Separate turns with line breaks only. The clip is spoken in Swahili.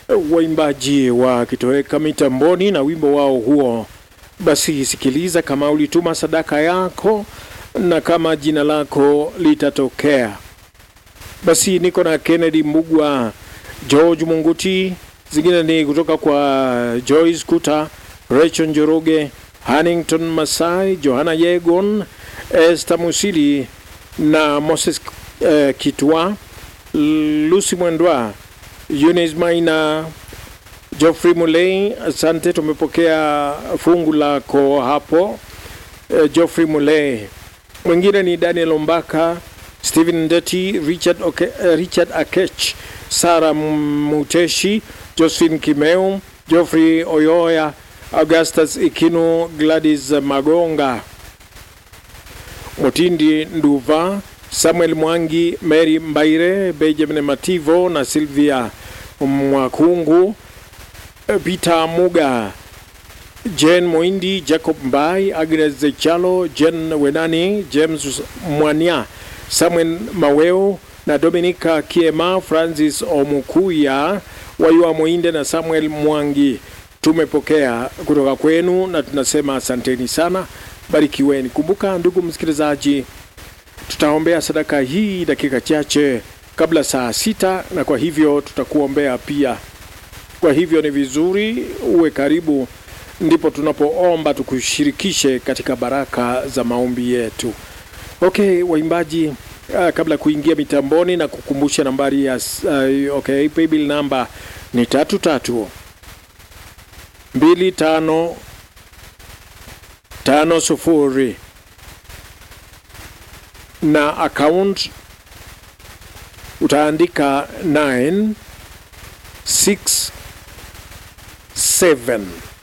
waimbaji wakitoweka mitamboni na wimbo wao huo. Basi sikiliza kama ulituma sadaka yako na kama jina lako litatokea. Basi niko na Kennedy Mbugwa, George Munguti, zingine ni kutoka kwa Joyce Kuta, Rachel Njoroge, Hannington Masai, Johanna Yegon, Esther Musili na Moses eh, Kitwa, Lucy Mwendwa, Eunice Maina, Geoffrey Mulei, asante, tumepokea fungu lako hapo. Eh, Geoffrey Mulei, mwingine ni Daniel Ombaka, Stephen Ndeti, Richard, Oke, eh, Richard Akech, Sara Muteshi, Josephine Kimeu, Geoffrey Oyoya, Augustus Ikinu, Gladys Magonga, Mutindi Nduva, Samuel Mwangi, Mary Mbaire, Benjamin Mativo na Sylvia Mwakungu, Peter Muga, Jane Moindi, Jacob Mbai, Agnes Zechalo, Jen Wenani, James Mwania, Samuel Maweo na Dominica Kiema, Francis Omukuya, Wayua Moinde na Samuel Mwangi. Tumepokea kutoka kwenu na tunasema asanteni sana, barikiweni. Kumbuka ndugu msikilizaji, tutaombea sadaka hii dakika chache kabla saa sita, na kwa hivyo tutakuombea pia. Kwa hivyo ni vizuri uwe karibu, ndipo tunapoomba tukushirikishe katika baraka za maombi yetu. Okay, waimbaji, uh, kabla ya kuingia mitamboni na kukumbusha nambari ya uh, okay, paybill namba ni tatu tatu mbili tano tano sufuri na account utaandika 967